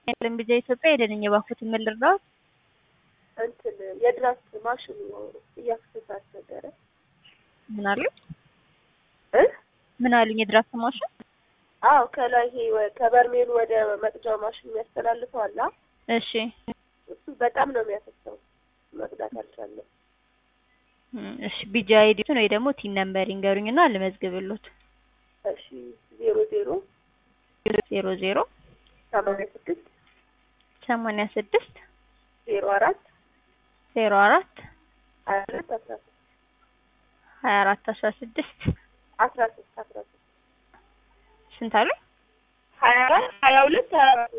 የለም ቢጃ ኢትዮጵያ ሄደን የባኩትን ምን ልርዳዎት? እንትን የድራፍት ማሽኑ እያፈሰሳት ነበረ ምን አሉ? እ ምን አሉኝ? የድራፍት ማሽን አዎ ከላይ ይሄ ወ- ከበርሜሉ ወደ መቅጃው ማሽን የሚያስተላልፈው አለ አ? እሺ እሱ በጣም ነው የሚያፈሰው መቅዳት አልቻለም እም፣ እሺ ቢጃ አይዲቱን ወይ ደግሞ ቲን ነምበር ይንገሩኝና ልመዝግብሎት። እሺ ዜሮ ዜሮ ዜሮ ዜሮ ሰማንያ ስድስት ሰማንያ ስድስት ዜሮ አራት ዜሮ አራት ሀያ አራት አስራ ሶስት ሀያ አራት አስራ ስድስት አስራ ሶስት አስራ ሶስት ስንት አሉ? ሀያ አራት ሀያ ሁለት ሀያ አራት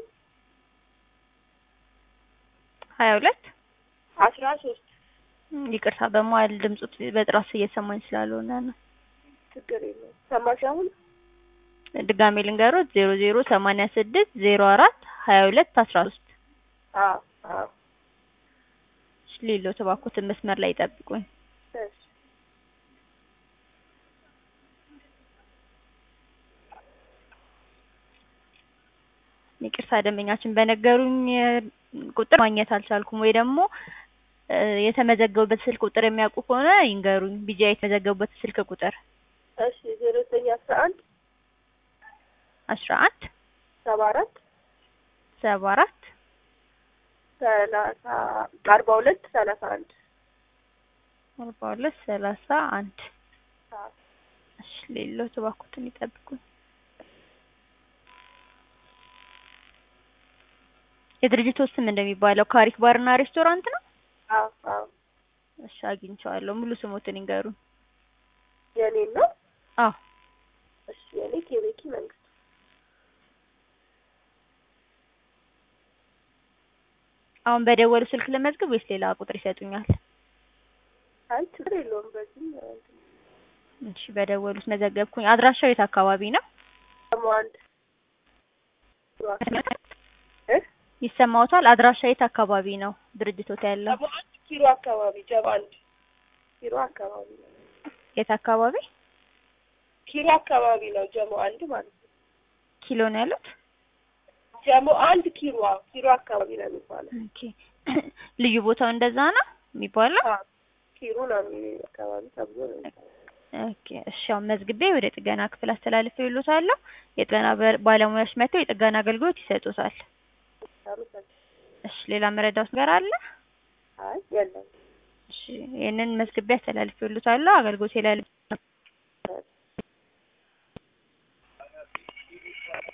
ሀያ ሁለት አስራ ሶስት እም፣ ይቅርታ በመሀል ድምፁ በጥራት እየሰማኝ ስላልሆነ ነው። ችግር የለውም ሰማሽ አሁን ድጋሜ ልንገሮት ዜሮ ዜሮ ሰማንያ ስድስት ዜሮ አራት ሀያ ሁለት አስራ ሶስት አዎ አዎ ሌሎ ተባኩትን መስመር ላይ ይጠብቁኝ። እሺ ይቅርታ ደንበኛችን በነገሩኝ እ፣ ቁጥር ማግኘት አልቻልኩም። ወይ ደግሞ እ፣ የተመዘገቡበት ስልክ ቁጥር የሚያውቁ ከሆነ ይንገሩኝ። ቢጃ የተመዘገቡበት ስልክ ቁጥር እሺ ዜሮ ዘጠኝ አስራ አንድ አስራ አንድ ሰባ አራት ሰባ አራት ሰላሳ አርባ ሁለት ሰላሳ አንድ አርባ ሁለት ሰላሳ አንድ አዎ እሺ ሌሎ ተባኩትን ይጠብቁኝ። የድርጅቱ ስም እንደሚባለው ካሪክ ባርና ሬስቶራንት ነው። አዎ አዎ እሺ አግኝቼዋለሁ። ሙሉ ስሞትን ይንገሩኝ። የኔ ነው አዎ እሺ የኔ ኬቤኪ መንግስቱ አሁን በደወሉ ስልክ ለመዝግብ ወይስ ሌላ ቁጥር ይሰጡኛል? አይ ችግር የለውም በዚህ እንትን እሺ በደወሉት መዘገብኩኝ። አድራሻው የት አካባቢ ነው? ደግሞ አንድ እ ይሰማዎታል? አድራሻ የት አካባቢ ነው ድርጅቶት ያለው? ደግሞ አንድ ኪሎ አካባቢ ጀባ አንድ ኪሎ አካባቢ ነው የት አካባቢ ኪሎ አካባቢ ነው ጀሞ አንድ ማለት ነው ኪሎ ነው ያሉት? ጀሞ አንድ ኪሎ አዎ ኪሎ አካባቢ ነው የሚባለው ኦኬ ልዩ ቦታው እንደዛ ነው የሚባለው? አዎ ኪሎ ነው የሚ- አካባቢ ተብሎ ነው የሚባለው ኦኬ እሺ አሁን መዝግቤ ወደ ጥገና ክፍል አስተላልፌ ይሉታለሁ። የጥገና በር- ባለሙያዎች መጥተው የጥገና አገልግሎት ይሰጡታል። አመሰግናለሁ እሺ ሌላ መረዳት ነገር አለ? አይ የለም እሺ ይህንን መዝግቤ አስተላልፌ ይሉታለሁ። አገልግሎት የላለ